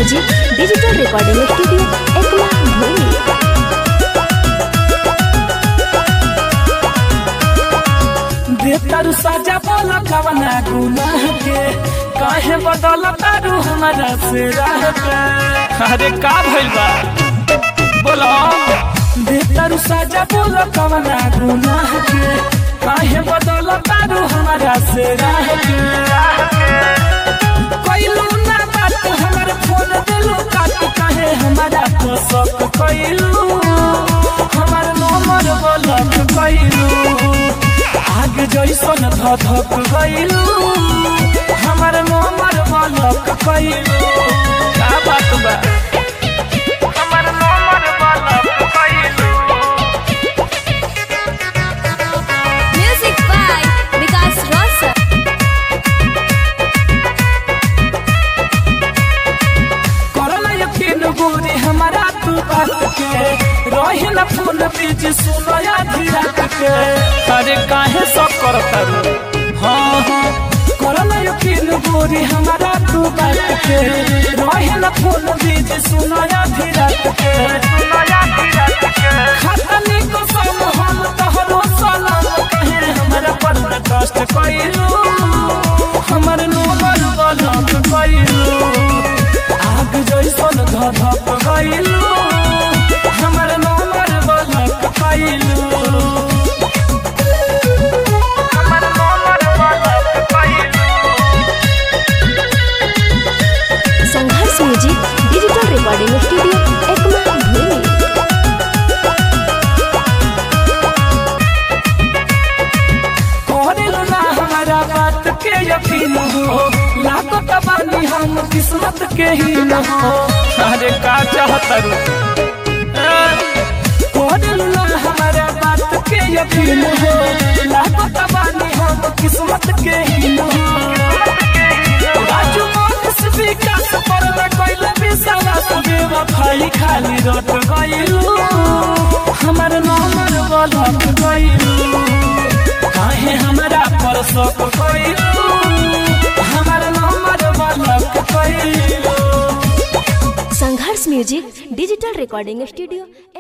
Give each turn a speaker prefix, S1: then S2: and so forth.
S1: music digital recording studio Ekma भूमि
S2: बेतारू साजा बोला कवना गुनाह के काहे बदल तारू हमारा से राह पे अरे का भइल बा बोलो बेतारू साजा बोला कवना गुनाह के काहे बदल तारू हमारा से राह के कइलू ना बात हमर फोन दिलू काट काहे हमारा तो शक कइलू हमर नंबर ब्लॉक कइलू आग जैसन धधक गइलू हमर नंबर ब्लॉक कइलू का बात बा हमर नंबर ब्लॉक कइलू
S1: म्यूजिक बाय विकास रोशन
S2: करला यकीन गोरी हमारा तू बात के रहे न फोन बीच सुनो या धीरत के अरे काहे सब करता रू हाँ हाँ करला यकीन गोरी हमारा तू बात के रहे न फोन बीच सुनो या धीरत के सुनो या धीरत के खतनी को सम हम तोहरो सलाम कहे हमारा पर न कष्ट कइलू हमर नंबर ब्लॉक कइलू आग जैसन धधक गइलू हमर नंबर ब्लॉक कइलू हमर नंबर ब्लॉक कइलू
S1: Sangharsh music digital recording studio Ekma भूमि
S2: करेलू ना हमारा बात के यकीन हो लाखो तबानी हम किस्मत के ही न हो अरे का चाहता रू करेलू ना हमारा बात के यकीन हो लाखो तबानी हम किस्मत के ही न हो राजू मोहन विकास पर न कोइल विश्वास बेवफाई खाली रट गइलू हमर नंबर ब्लॉक गइलू काहे हमरा पर शक कइलू हमर नंबर ब्लॉक कइलू
S1: Sangharsh music digital recording studio